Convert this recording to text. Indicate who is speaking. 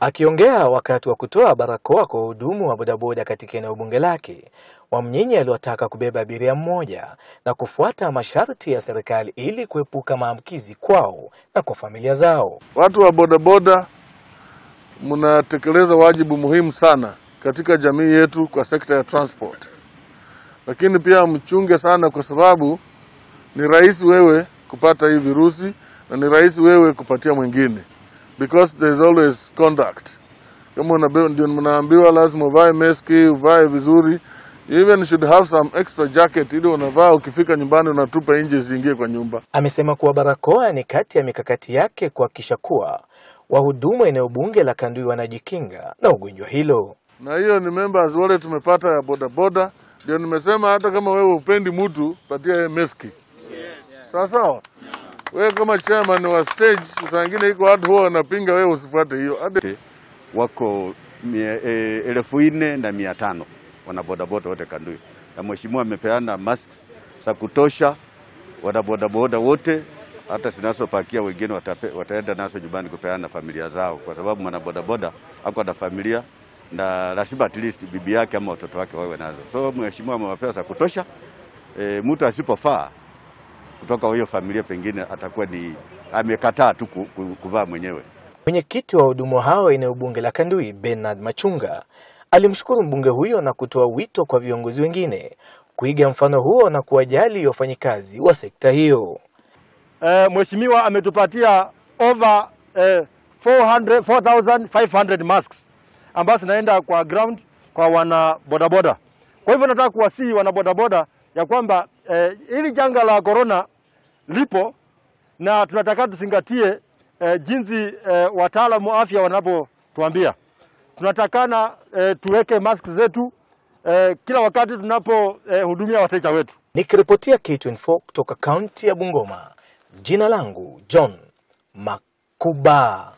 Speaker 1: Akiongea wakati wa kutoa barakoa kwa wahudumu wa bodaboda katika eneo bunge lake, Wamnyinyi aliwataka kubeba abiria mmoja na kufuata masharti ya serikali ili kuepuka maambukizi kwao na kwa familia zao.
Speaker 2: Watu wa bodaboda mnatekeleza wajibu muhimu sana katika jamii yetu kwa sekta ya transport, lakini pia mchunge sana, kwa sababu ni rahisi wewe kupata hii virusi na ni rahisi wewe kupatia mwingine, because there is always contact. Kama unabe- ndio mnaambiwa lazima uvae meski, uvae vizuri, you even should have some extra jacket ili unavaa ukifika nyumbani unatupa nje isiingie kwa nyumba.
Speaker 1: Amesema kuwa barakoa ni kati ya mikakati yake kuhakikisha kuwa wahudumu eneo bunge la Kandui wanajikinga na ugonjwa hilo.
Speaker 2: na hiyo ni members wale tumepata ya bodaboda. Ndio nimesema hata kama wewe upendi mtu patia yeye meski, sawa sawa. Wewe kama chairman wa stage, saa ingine iko watu huwa wanapinga, wewe usifuate hiyo hadi
Speaker 3: wako mia- e, elfu nne na mia tano wanabodaboda wote Kandui, na mheshimiwa amepeana masks za kutosha. Wanabodaboda wote hata zinazopakia wengine watape, wataenda nazo nyumbani kupeana na familia zao, kwa sababu mwanabodaboda ako na familia na lazima at least bibi yake ama watoto wake wawe nazo. So mheshimiwa amewapea za kutosha. E, mtu asipofaa kutoka hiyo familia pengine atakuwa ni amekataa tu ku- ku- kuvaa mwenyewe.
Speaker 1: Mwenyekiti wa wahudumu hao eneo bunge la Kandui, Bernard Machunga, alimshukuru mbunge huyo na kutoa wito kwa viongozi wengine kuiga mfano huo na kuwajali wafanyikazi wa sekta hiyo.
Speaker 4: eh, mheshimiwa ametupatia over eh, 400 4500 masks ambazo zinaenda kwa ground kwa wana bodaboda. Kwa hivyo nataka kuwasihi wana bodaboda ya kwamba eh, hili janga la corona lipo na tunataka tuzingatie eh, jinsi eh, wataalamu wa afya wanapotuambia. Tunatakana eh, tuweke mask zetu eh, kila wakati tunapohudumia eh, hudumia wateja wetu.
Speaker 1: Nikiripotia K24 kutoka kaunti ya Bungoma, jina langu John Makuba.